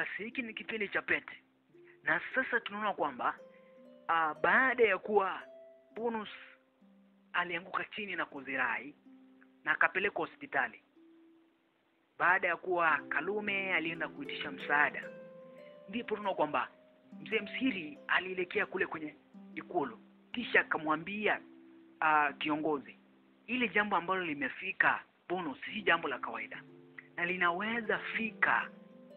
basi hiki ni kipindi cha pete na sasa tunaona kwamba uh, baada ya kuwa bonus alianguka chini na kuzirai na akapelekwa hospitali baada ya kuwa kalume alienda kuitisha msaada ndipo tunaona kwamba mzee msiri alielekea kule kwenye ikulu kisha akamwambia uh, kiongozi ile jambo ambalo limefika bonus si jambo la kawaida na linaweza fika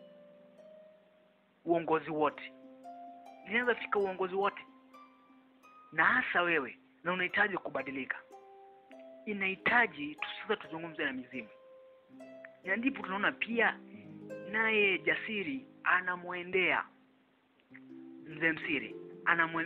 uongozi wote linaweza fika uongozi wote na hasa wewe na unahitaji kubadilika inahitaji tu- sasa tuzungumze na mizimu na ndipo tunaona pia naye jasiri anamwendea mzee msiri anamwe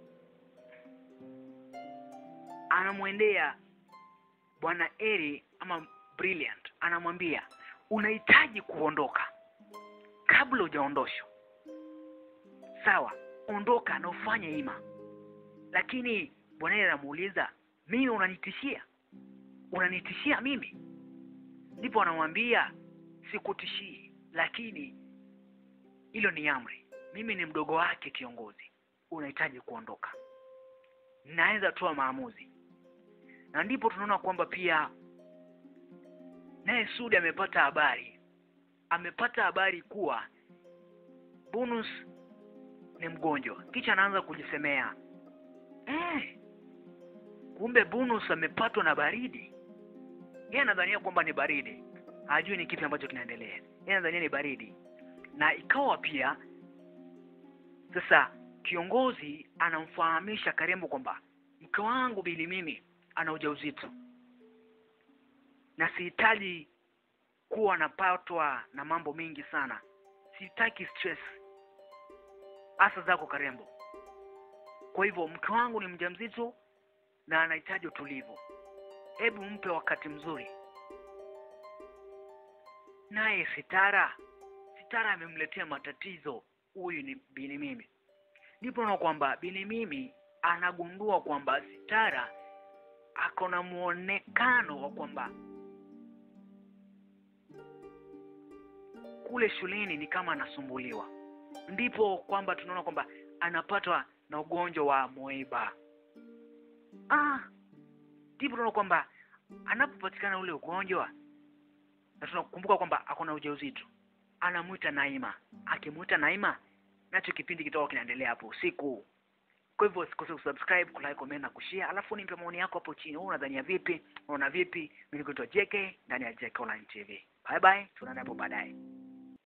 anamwendea bwana eri ama brilliant anamwambia unahitaji kuondoka kabla hujaondoshwa sawa ondoka na ufanye ima lakini bwana eri anamuuliza mimi unanitishia unanitishia mimi ndipo anamwambia sikutishii lakini hilo ni amri mimi ni mdogo wake kiongozi unahitaji kuondoka naweza toa maamuzi na ndipo tunaona kwamba pia naye sudi amepata habari amepata habari kuwa bonus ni mgonjwa kisha anaanza kujisemea eh, kumbe bonus amepatwa na baridi yeye anadhania kwamba ni baridi hajui ni kipi ambacho kinaendelea yeye anadhania ni baridi na ikawa pia sasa kiongozi anamfahamisha karembo kwamba mke wangu bili mimi ana ujauzito na sihitaji kuwa napatwa na mambo mengi sana sitaki stress hasa zako karembo kwa hivyo mke wangu ni mjamzito na anahitaji utulivu hebu mpe wakati mzuri naye sitara sitara amemletea matatizo huyu ni bini mimi ndipo naona kwamba bini mimi anagundua kwamba sitara ako na muonekano wa kwamba kule shuleni ni kama anasumbuliwa ndipo kwamba tunaona kwamba anapatwa na ugonjwa wa moeba ah ndipo tunaona kwamba anapopatikana ule ugonjwa na tunakumbuka kwamba ako na ujauzito anamwita naima akimwita naima nacho kipindi kitoka kinaendelea hapo usiku kwa hivyo usikose kusubscribe kulike comment na kushare alafu nipe maoni yako hapo chini wewe unadhania vipi unaona vipi mimi nikuitwa JK ndani ya JK Online TV bye bye tunaenda hapo baadaye